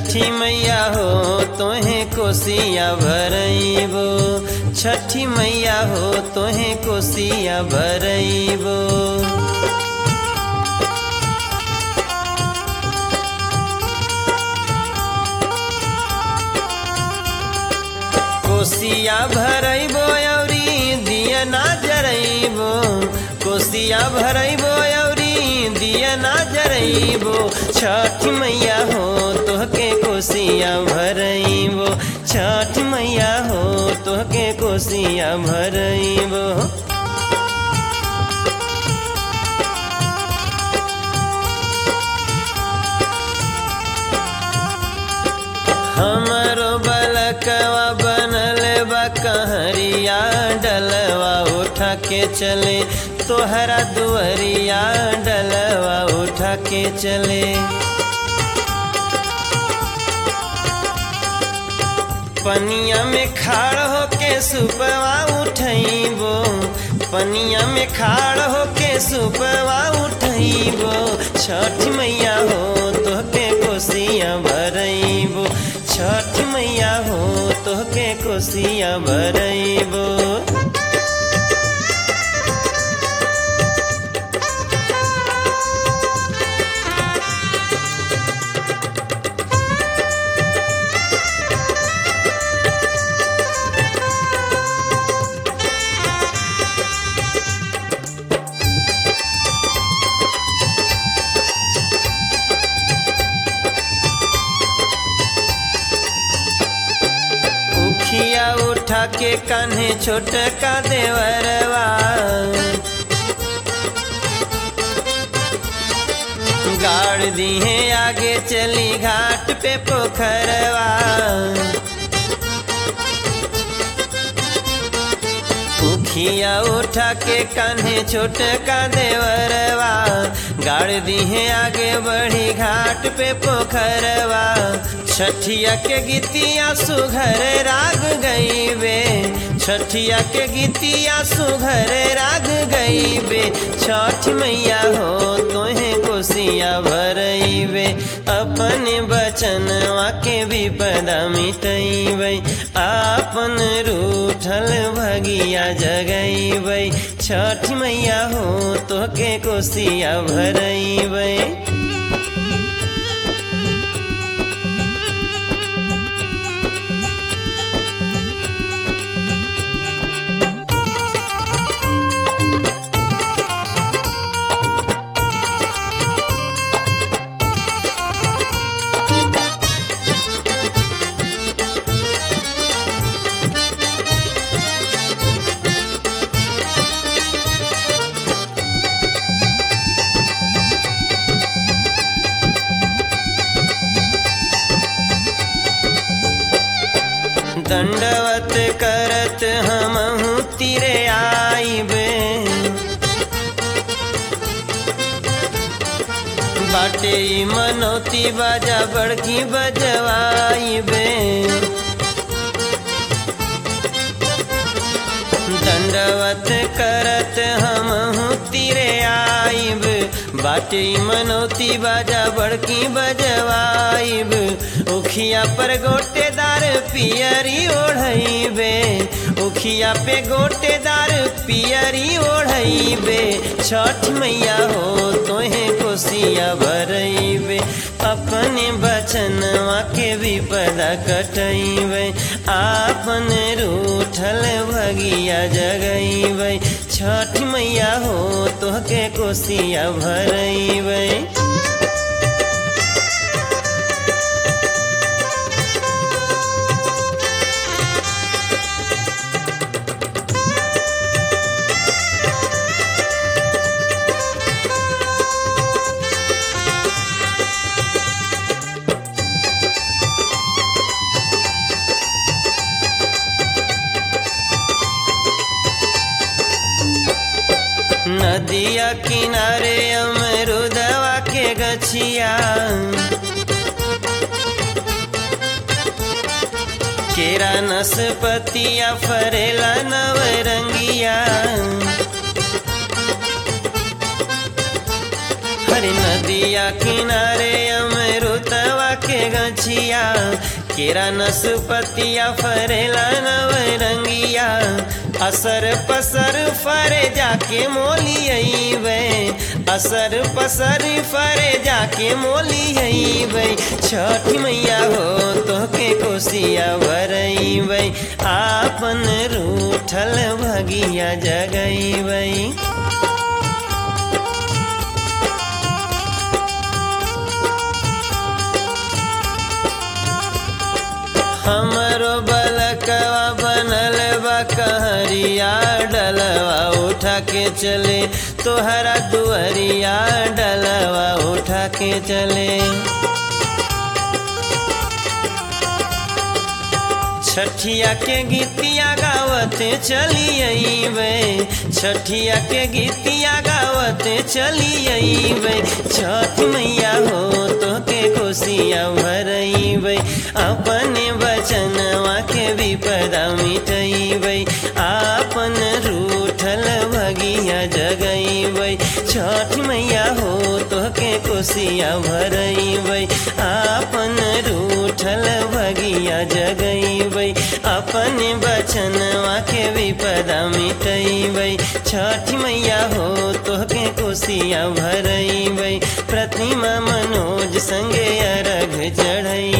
छठी मैया हो तोहे कोसिया भरइबो छठी मैया हो तोहे कोसिया भरइबो कोसिया भरइबो औरी दिया ना जरइबो कोसिया भरइबो औरी दिया ना जरइबो छठ मैया हो तोहके कोसिया भरइबो छठ मैया हो तोहके कोसिया भरइबो हमरो बलकवा बनल बा कहरिया डलवा उठा के चले तोहरा दुअरिया डलवा उठा के चले पनिया में खाड़ होके सुपवा उठइबो पनिया में खाड़ होके सुपवा उठइबो छठ मैया हो तोहके कोसिया भरइबो छठ मैया हो तोहके कोसिया भरइबो उखिया उठा के कान्हे छोटका देवरवा गाड़ दिहे आगे चली घाट पे पोखरवा उखिया उठा के कान्हे छोटका देवरवा गाड़ दिहे आगे बढ़ी घाट पे पोखरवा छठिया के गीतिया सुघर राग गईबे छठिया के गीतिया सुघर राग गईबे छठ मैया हो तोहे कोसिया भरइबे अपन बचनवा के विपदा मिटइबे आपन रूठल भगिया जगइबे छठ मैया हो तोहके कोसिया भरइबे दंडवत करत हमहू तिरे आइबे बाटे ई मनौती बाजा बड़की बजवाइबे दंडवत करत हमहू तिरे आइब बाटे ई मनौती बाजा बड़की बजवाइब उखिया पर गोटेदार पियरी ओढ़इबे उखिया पे गोटेदार पियरी ओढ़इबे छठ मैया हो तोहे कोसिया भरइबे अपने बचनवा के विपदा कटइबे आपन रूठल भगिया जगइबे छठ मैया हो तोहके कोसिया भरइबे नदिया किनारे अमरुदवा के गछिया केरा नसपतिया फरेला नवरंगिया हरी नदिया किनारे अमरुतवा के गछिया गछिया केरा नसपतिया फरेला नवरंगिया असर पसर फरे जाके मोली अइबै असर पसर फरे जाके मोली अइबै छठ मैया हो तोहके कोसिया भरइबै आपन रूठल भगिया जगइबै हमरो बलकवा बनल बा कहरिया डलवा उठा के चले तोहरा दुअरिया डलवा उठा के चले छठिया के गीतिया गावते चली अइबै छठिया के गीतिया गावते चली अइबै छठ मैया हो तोके कोसिया भरइबै अपने बचनवा के विपदा मिटइबै आपन रूठल भगिया जगइबै छठ मैया हो तोके कोसिया भरइबै आपन रूठल भगिया जगइबै अपने बचनवा के विपदा मिटइबै छठ मैया हो तोहके कोसिया भरइबै प्रतिमा मनोज संगे अरघ चढ़ई